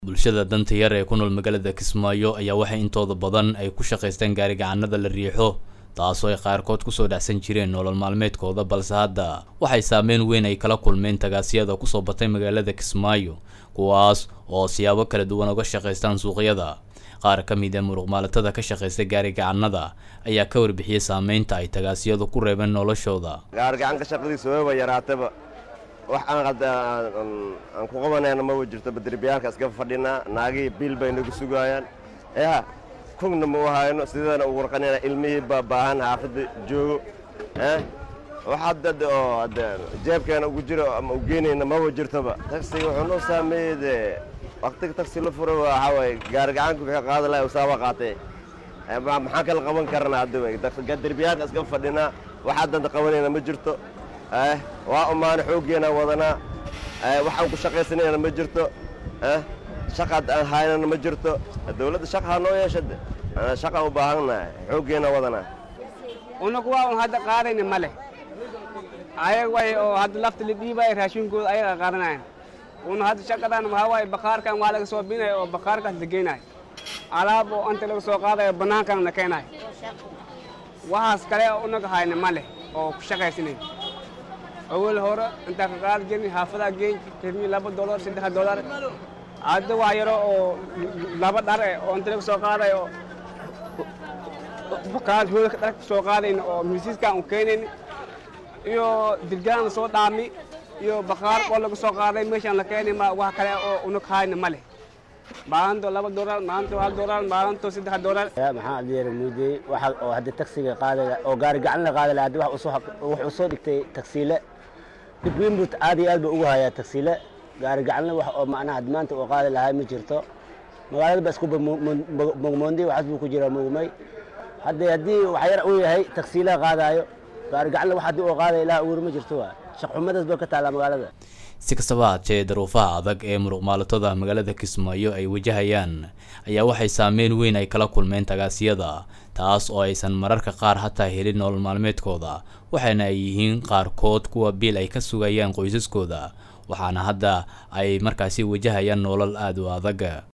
bulshada danta yar ee ku nool magaalada kismaayo ayaa waxay intooda badan ay ku shaqaystaan gaarigacanada la riixo taasoo ay qaarkood kusoo dhacsan jireen nolol maalmeedkooda balse hadda waxay saameyn weyn ay kala kulmeen tagaasiyada kusoo batay magaalada kismaayo kuwaas oo siyaabo kala duwan uga shaqaystaan suuqyada qaar ka mid ee muruqmaalatada ka shaqaysta gaarigacanada ayaa ka warbixiyey saameynta ay tagaasiyadu ku reebeen noloshooda gaargacanka shaqadiisa wayba yaraataba wax aan hadda aan ku qabanayna maba jirto baderbiyaalka iska fadhinaa naagihii biil bay nagu sugaayaan ya kugna ma u hayno sideedana u warqanayna ilmihii baa baahan xaafadda joogo wax hadda oo hadda jeebkeena ugu jiro ama u geynayna maba jirtoba tagsiga wuxuu noo saameeyey dee waktiga tagsi la furo waxaa waaye gaarigacanku ka qaada lahay usaaba qaatee maxaan kala qaban karnaa hadda derbiyaalka iska fadhinaa wax haddanta qabanayna ma jirto waa umaana xooggeena wadanaa waxaan ku shaqaysanayna ma jirto shaqaad aan haynana ma jirto dawladda shaqa ha noo yeesha shaqa u baahannahay xooggeena wadanaa unaku waa un hadda qaadayna ma leh ayag way oo hadda lafta la dhiibaya raashinkooda ayaga qaadanayan una hadda shaqadan waxaa waaye bakhaarkan waa laga soo binaya oo bakhaarkaas la geynayo alaab oo anta laga soo qaadayo bannaankan la keenayo waxaas kale unaga hayna ma leh oo ku shaqaysanay awal hore intaa ka qaadi jirni xaafadaa geen jirni laba dolar saddex dolar hadda waa yaro oo laba dhar eh oo inta laga soo qaadayo bakaad hoolka dhar ka soo qaadayna oo miisiiskaan u keenayni iyo dirgaan soo dhaami iyo bakhaar oo laga soo qaaday meeshaan la keenay ma wax kale oo unag hayna ma leh maalinto laba dolar maalinto hal dolar maalinto saddex dolar maxaa adeera muudey waxa oo hadda taksiga qaadaya oo gaari gacan la qaadaya hadda wax usoo wax usoo dhigtay taksiile dib weyn buu aad iyo aad buu ugu hayaa taksiile gaari gacanle wax oo macnaha maanta uu qaadi lahaa ma jirto magaalada ba isku mogmoonday waxaas buu ku jiraa mugmay hadda haddii wax yar uu yahay taksiilaha qaadaayo gaari gacanle wax haddii uu qaadaya ilaha uur ma jirto waa shaqxumadaas baa ka taallaa magaalada si kastaba haatee daruufaha adag ee muruqmaalatada magaalada kismaayo ay wajahayaan ayaa waxay saameyn weyn ay kala kulmeen tagaasiyada taas oo aysan mararka qaar hataa helin nolol maalmeedkooda waxaana ay yihiin qaarkood kuwa biil ay ka sugayaan qoysaskooda waxaana hadda ay markaasi wajahayaan nolol aada u adag